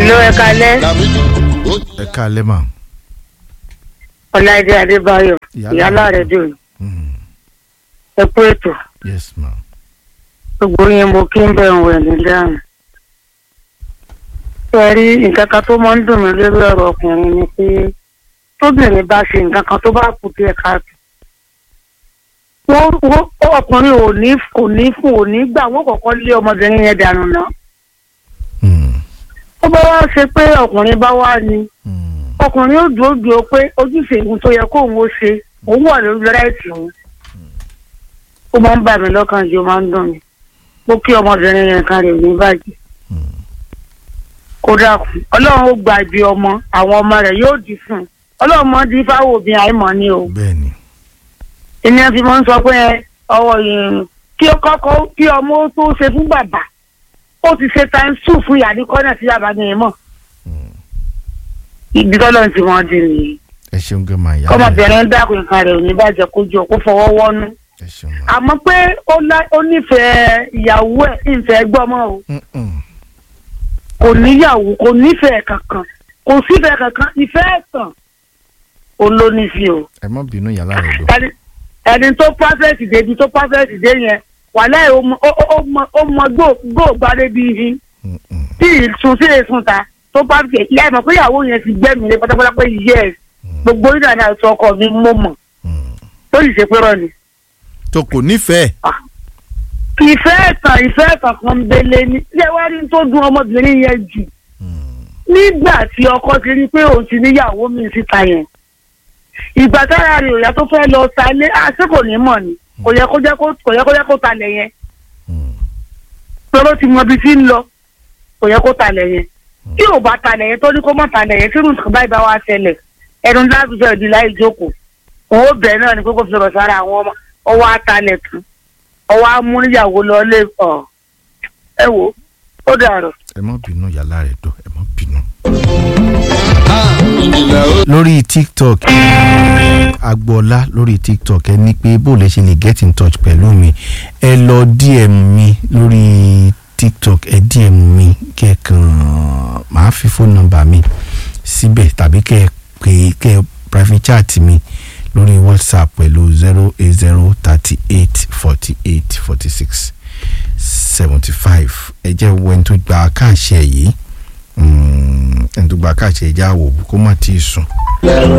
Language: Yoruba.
Hello, ẹ kalẹ́. ẹ káalẹ́ mà. Ọláìdé Adébáyọ̀, Ìyálà ìyálà rẹ̀ dùn. Mm, Ẹ kú ètò. yes ma. Gbogbo yín mo kí ń bẹ̀ ń wẹ̀ ní dáhùn. Ṣé rí nǹkan kan tó máa ń dùn mí lórí ọ̀rọ̀ ọkùnrin ni pé tóbìnrin bá ṣe nǹkan kan tó bá kù díẹ̀ káàtó. Wọ́n wọ́n ọkùnrin ò ní kò ní fún ò ní gbà wọ́n kọ́kọ́ lé ọmọbìnrin yẹn dànù náà. Mm, Ó bá wá ṣe pé ọkùnrin bá wá ni mm, ọkùnrin ó dúró dúró pé ojúṣe ìhun tó yẹ kóun ó ṣe òun wà lórí rẹ́ẹ̀tì òun ó máa ń bà mí lọ́kàn jù ó máa ń dùn mí ó kí ọmọbìnrin yẹn kan rè ní bàjẹ́ mm. kó dákun ọlọ́run ó gba ibi ọmọ àwọn ọmọ rẹ̀ yóò dì fún un ọlọ́run mọ́ di fáwọn òbí àìmọ̀ ni o bẹ́ẹ̀ni. ènìyàn fi máa ń sọ pé ọwọ́ yìí kí ó kọ́kọ́ kí ọmọ ó tó ṣe fún bàbá ó ti ṣe times two fún ìyá ní kọ́nà sí bàbá ní ìmọ̀ Mm. ibi tọ́lọ́run ti wọ́n di nìyí. ẹ ṣeun gan ma ìyá rẹ. kọ́mọbìnrin dákun nǹkan rẹ̀ ò ní bàjẹ́ kó jọ kó fọwọ́ wọ́nú. ẹ ṣeun ma. àmọ́ pé ó lá- ó nífẹ̀ẹ́ ìyàwó ẹ̀ ìfẹ́ gbọ́mọ́ o Mm, mm. kò níyàwó kò nífẹ̀ẹ́ kankan kò sífẹ̀ẹ́ kankan ìfẹ́ ẹ̀tàn ó ló ní sí o. ẹ má bínú ìyálà rẹ lọ. ẹni ẹni tó pàfẹ́ẹ̀tì débi tó pàfẹ́ẹ̀tì dé yẹn wàhálà ẹ̀ ó mọ ó- ó- ó mọ ó mọ gbóògbádé bíi ihin Mm, mm, tí ìsun sí èsùn ta tó pàfẹ́ẹ̀tì ìyá ẹ̀ mọ̀ pé ìyàwó yẹn ti gbẹ́mìí lé pátápátá pé yẹ gbogbo ìdáná àti ọkọ mi mọ̀ mọ̀ mm. tó sì ṣe pé rọ ni. tó kò nífẹ̀ẹ́. ìfẹ́ ẹ̀tàn ìfẹ́ ẹ̀tàn kan bele ni ṣé wá rí tó dùn ọmọbìnrin yẹn jù Mm, nígbà tí ọkọ ti rí pé òun ti níyàwó mi síta yẹn ìgbà tára rẹ̀ òyà tó fẹ́ lọ talé àṣé kò ní mọ̀ ni kò yẹ kó jẹ́ kó kò yẹ kó jẹ́ kó talẹ̀ yẹn mm. tọ́lọ́ ti mọ ibi tí ń lọ kò yẹ kó talẹ̀ yẹn tí ò bá talẹ̀ yẹn tó ní kó mọ̀ talẹ̀ yẹn tí nǹkan báyìí bá wá ṣẹlẹ̀ ẹnu láti fẹ́ di láì jókòó òun ó bẹ̀rẹ̀ náà ni pé kó fi sọ̀rọ̀ sára àwọn ọmọ ọwọ́ atalẹ̀ tán ọwọ́ amúníyàwó lọ lé ọ̀ ẹ wò ó dàrọ̀. ẹ má bínú ìyálà rẹ dọ ẹ má bínú. lórí tiktok agboola lórí tiktok ẹ ní pé bó lè ṣe lè get in touch pẹ̀lú mi ẹ lọ dm mi lórí tiktok ẹ dm mi kẹ́ẹ̀kan màá fi phone number mi síbẹ̀ tàbí kẹ́ ẹ pè kẹ́ ẹ private chat mi lórí whatsapp pẹ̀lú zero eight zero thirty eight forty eight forty six seventy five ẹ jẹ́ wo ẹni tó gba káàṣẹ yìí Mm, ẹni tó gba káàṣẹ ẹ jẹ́ àwò kó má tí ì sùn.